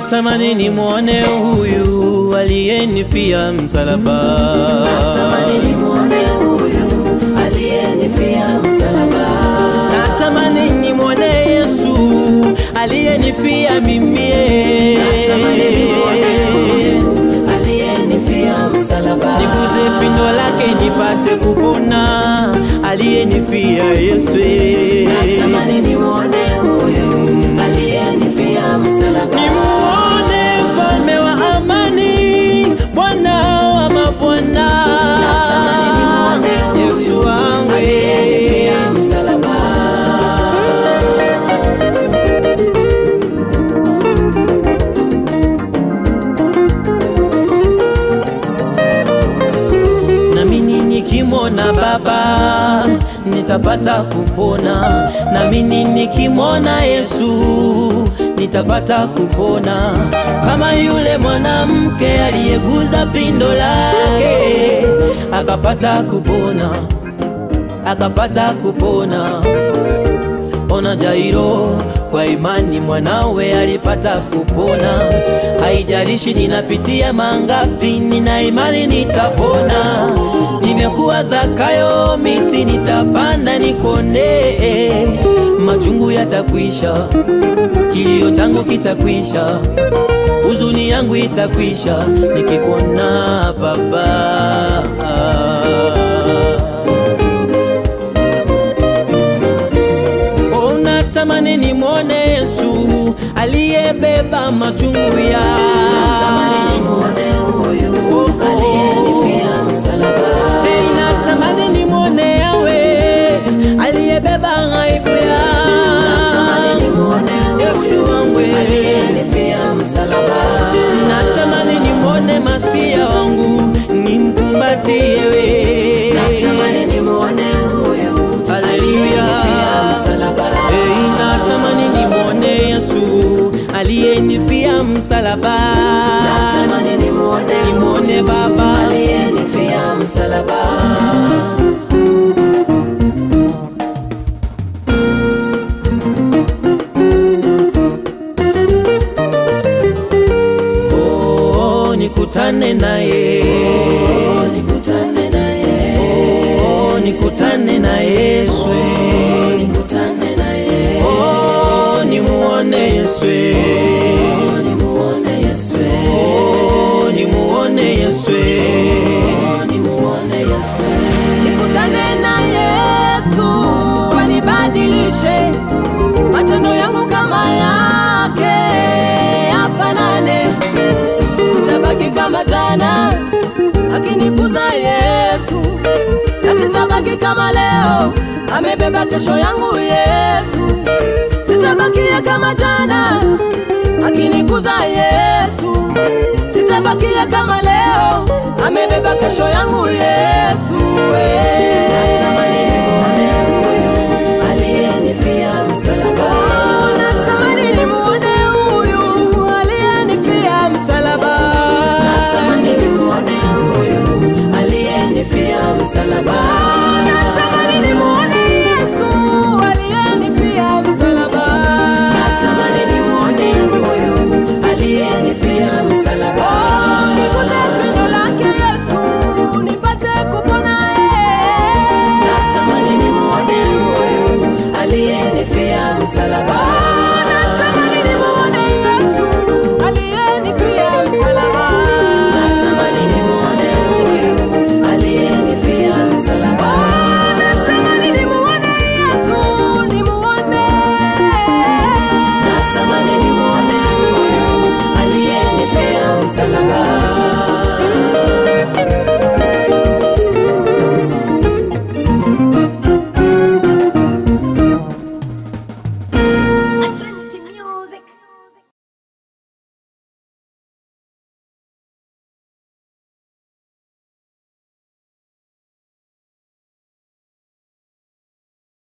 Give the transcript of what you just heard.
natamani nimwone huyu aliyenifia msalaba. Natamani nimwone huyu aliyenifia msalaba. Natamani nimwone Yesu aliyenifia mimi. Natamani nimwone huyu aliyenifia msalaba. Niguze pindo lake nipate kupona, aliyenifia Yesu. Natamani nimwone huyu aliyenifia msalaba. Nimuone mfalme wa amani, Bwana wa mabwana, Natamani nimwone huyu Yesu wangu aliyenifia msalaba. nami nikimwona Baba nitapata kupona, nami nikimwona Yesu nitapata kupona, kama yule mwanamke aliyeguza pindo lake akapata kupona, akapata kupona. Ona Jairo, kwa imani mwanawe alipata kupona. Haijalishi ninapitia mangapi, nina imani nitapona. Nimekuwa Zakayo, miti nitapanda nikonde, machungu yatakwisha, kilio changu kitakwisha, huzuni yangu itakwisha, nikikuona Baba. Oh, natamani nimwone Yesu aliyebeba machungu ya Natamani nimwone huyu aliyenifia msalaba. Hey, natamani nimwone Yawe aliyebeba aibu ya Natamani nimwone Yesu huyu wangu aliyenifia msalaba. natamani nimwone Masia wangu nimkumbatie we Natamani nimwone huyu Haleluya. aliyenifia msalaba. Hey, natamani nimwone Yesu aliyenifia msalaba Natamani nimwone nimwone huyu Baba aliyenifia msalaba. oh, nikutane naye Oh, nikutane naye. oh, nikutane na Yesu Oh, nikutane naye. oh, nimuone Yesu Oh, nimuone Yesu. oh, nimuone Yesu Oh, nimuone Yesu. Nikutane na Yesu anibadilishe matendo yangu kama yake afanane, sitabaki kama jana akinikuza Yesu, na sitabaki kama leo amebeba kesho yangu Yesu, sitabakia kama jana akinikuza Yesu, sitabakia kama leo amebeba kesho yangu Yesu. eh.